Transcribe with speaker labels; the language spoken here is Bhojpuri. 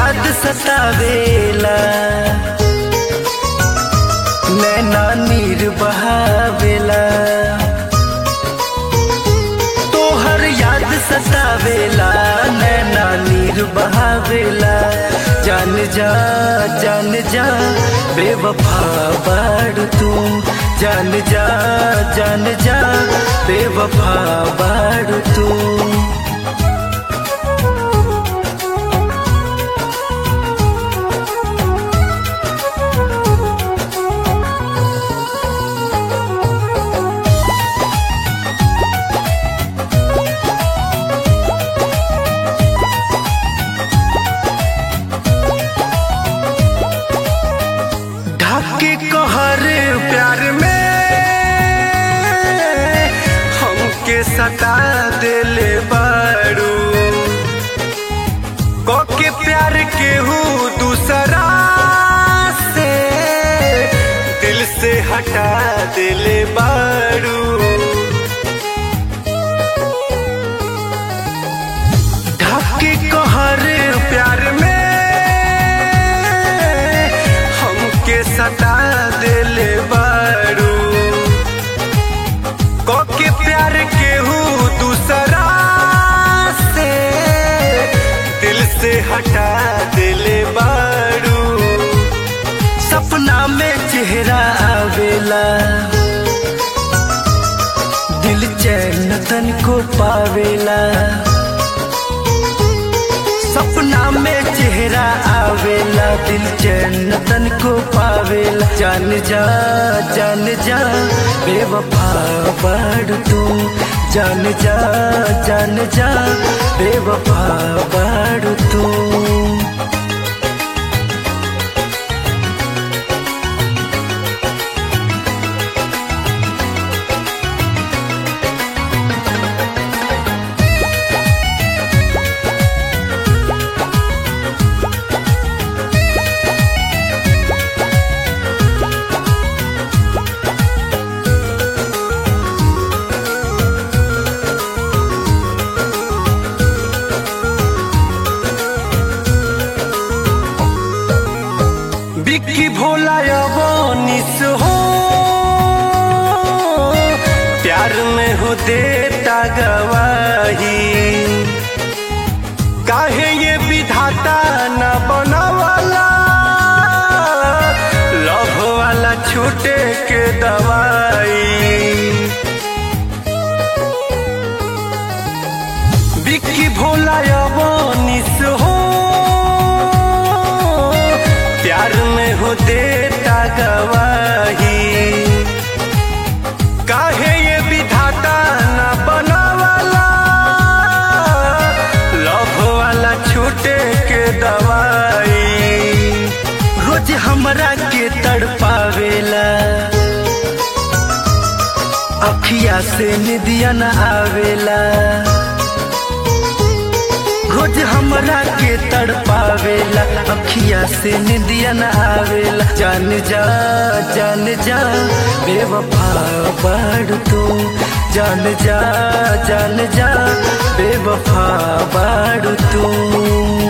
Speaker 1: याद सतावेला नैना नीर बहावेला तोहर याद सतावेला नैना नीर बहावेला जान जा जान जा बेवफा बाड़ तू जान जा जान जा बेवफा बाड़ तू ढाके कहर प्यार में हमके सता दिले बारू के प्यार के हूँ दूसरा से दिल से हटा दिले बारू ढाके कहर प्यार में हमके सता दिले बारू के प्यार के हूँ दूसरा से दिल से हटा दिले बारू सपना में चेहरा आवेला दिल चैन तन को पावेला सपना में चेहरा आवेला दिल चैन तन को पावेला जान जा जान जा बेवफा बाड़ तू जान जा जान जा बेवफा बाड़ तू बिक्की भोला निस हो प्यार में हो देता गवाही काहे ये विधाता न बनवाला लव वाला छूटे के दवाई बिक्की भोला निस हो प्यार में हो देता गवाही काहे ये विधाता न बनवाला लव वाला छूटे के दवाई रोज हमरा के तड़पावेला अखिया से निदिया न आवेला रोज हमरा के तड़पावेला अखिया से निदिया न आवेला जान जा जान जा बेवफा बाड़ तू जान जा जान जा बेवफा बाड़ तू